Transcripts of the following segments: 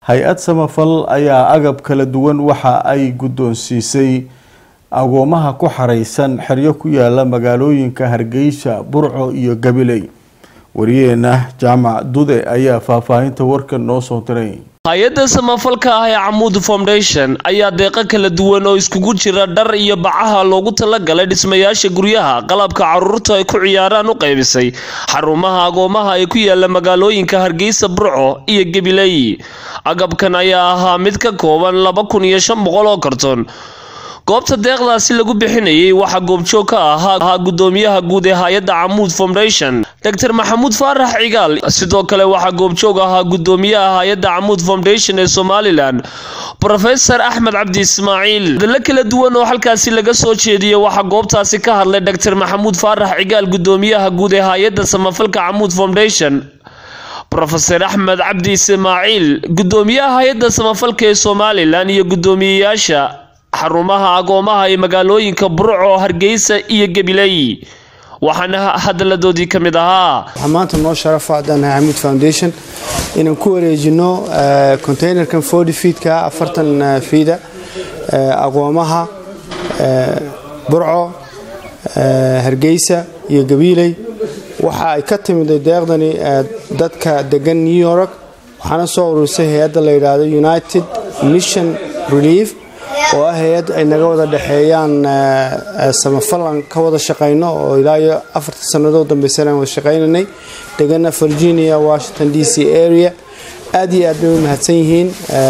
hay-ad samafal ayaa agab kala duwan waxa ay guddoonsiisay agoomaha ku xareysan xeryo ku yaala magaalooyinka hargeysa burco iyo gabiley wariyeena jaamac dude ayaa faahfaahinta warkan noo soo diray hay-adda samafalka ah ee camuud foundation ayaa deeqo kala duwan oo iskugu jira dhar iyo bacaha loogu talagalay dhismayaasha guryaha qalabka caruurta ay ku ciyaaraan u qaybisay xarumaha agoomaha ee ku yaala magaalooyinka hargeysa burco iyo gabiley agabkan ayaa ahaa mid ka kooban laba kun iyo shan boqol oo karton goobta deeqdaasi lagu bixinayay waxaa goobjoog ka ahaa gudoomiyaha guud ee hay-adda camuud foundation doctor maxamuud faarax cigaal sidoo kale waxaa goobjoog ahaa gudoomiyaha hay-adda camuud foundation ee somalilan rofesor axmed cabdi ismaaciil hadallo kala duwan oo halkaasi laga soo jeediyey waxaa goobtaasi ka hadlay doctor maxamuud faarax cigaal gudoomiyaha guud ee hay-adda samafalka camuud foundation rofeor axmed cabdi ismaaciil gudoomiyaha hay-adda samafalka ee somalilan iyo gudoomiyeyaasha xarumaha agoomaha ee magaalooyinka burco hargeysa iyo gabiley waxaana hadaladoodii ka mid ahaa waxaa maanta noo sharafa haddaan xamuud foundation inaan ku wareejino containerkan forty feedka afartan fiida agoomaha burco hargeysa iyo gabiiley waxa ay ka timiday deeqdani dadka degan new york waxaana soo ururisay hay-adda la yidhaahdo united mission relief oo ah hay-ad ay naga wada dhexeeyaan samafalan ka wada shaqayno oo ilaa iyo afarta sannadood dambaysan aan wada shaqaynanay degana virginia washington d c area aad iyo aad bay u mahadsan yihiin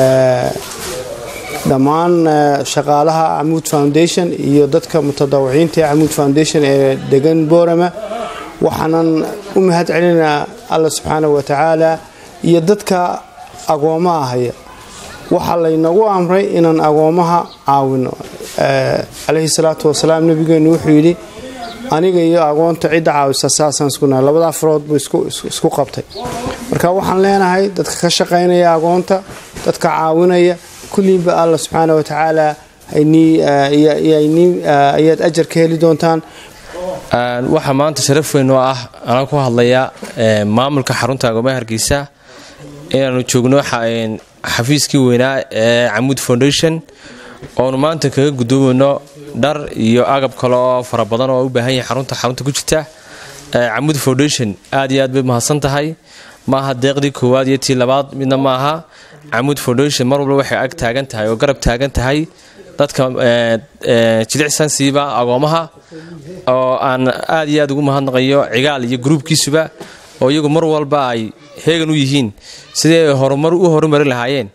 dhammaan shaqaalaha camuud foundation iyo dadka mutadawiciinta ee camuud foundation ee degan borama waxaanan u mahad celinaa alla subxaana wa tacaala iyo dadka agoomaha haya waxaa laynagu amray inaan agoomaha caawino calayhi salaatu wasalaam nabigeenu wuxuu yidhi aniga iyo agoonta cidda caawisa saasaan iskunahay labadaa farood buu isku qabtay marka waxaan leenahay dadka ka shaqaynaya agoonta dadka caawinaya kulliinba alla subxaana wa tacaala ayaad ajar ka heli doontaan waxaa maanta sharaf weyn oo ah anaa ku hadlaya maamulka xarunta agoomaha hargeysa inaanu joogno xafiiskii weynaa ee camuud foundation oonu maanta kaga gudoomayno dhar iyo agab kale oo fara badan oo u baahan yahay xarunta xarunta ku jirta camuud foundation aad iyo aad bay mahadsan tahay maaha deeqdii koowaad iyo tii labaad midna maaha camuud foundation mar walba waxay ag taagan tahay oo garab taagan tahay dadka jilicsan siiba agoomaha oo aan aad iyo aad ugu mahadnaqayo cigaal iyo gruubkiisuba oo iyagu mar walba ay heegan u yihiin sidii ay horumar u horumari lahaayeen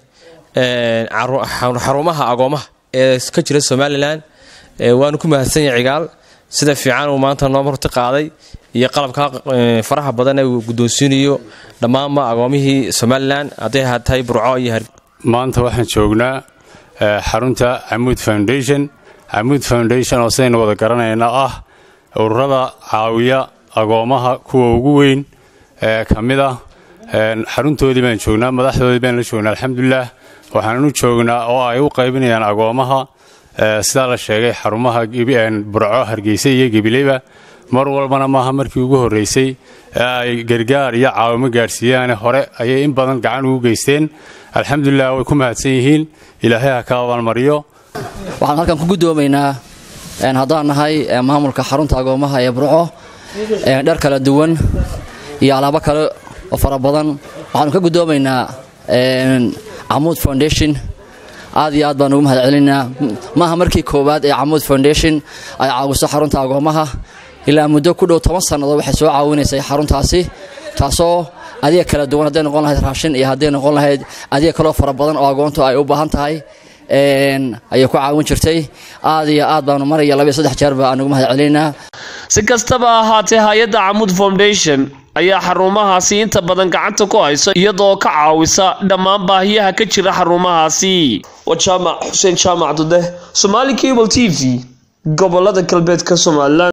xarumaha agoomaha ee ka jira somalilan waanu ku mahadsan yahay cigaal sida fiican uu maanta noo marti qaaday iyo qalabka faraha badan ee uu guddoonsiinayo dhammaanba agoomihii somalilan hadday tahay burco iyo maanta waxaan joognaa xarunta camuud foundation camuud foundation oo sidaynu wada garanayna ah ururada caawiya agoomaha kuwa ugu weyn ee ka mid ah xaruntoodii baan joognaa madaxdoodii baan la joognaa alxamdulilah waxaan u joognaa oo ay u qaybinayaan agoomaha sidaa la sheegay xarumaha burco hargeysa iyo gebileyba mar walbana maaha markii ugu horreysay ee ay gargaar iyo caawimo gaadhsiiyaane hore ayay in badan gacan ugu geysteen alxamdulilah way ku mahadsan yihiin ilaahay ha ka abaalmariyo waxaan halkan ku guddoomaynaa haddaan nahay maamulka xarunta agoomaha ee burco dhar kala duwan iyo alaabo kale oo fara badan waxaanu ka guddoomaynaa camuud foundation aad iyo aad baan ugu mahad celinaa maaha markii koowaad ee camuud foundation ay caawiso xarunta agoomaha ilaa muddo ku dhow toban sannadood waxay soo caawinaysay xaruntaasi taasoo adiga kala duwan hadday noqon lahayd raashin iyo hadday noqon lahayd adiga kaloo fara badan oo agoontu ay u baahan tahay ayay ku caawin jirtay aad iyo aad baanu maraya labiyo saddex jeerba aan ugu mahad celinaa si kastaba ahaatee hay-adda camuud foundation ayaa xarumahaasi inta badan gacanta ku hayso iyadoo ka caawisa dhammaan baahiyaha ka jira xarumahaasi waa jaamac xuseen jaamac dude somaali cable t v gobolada galbeedka somalilan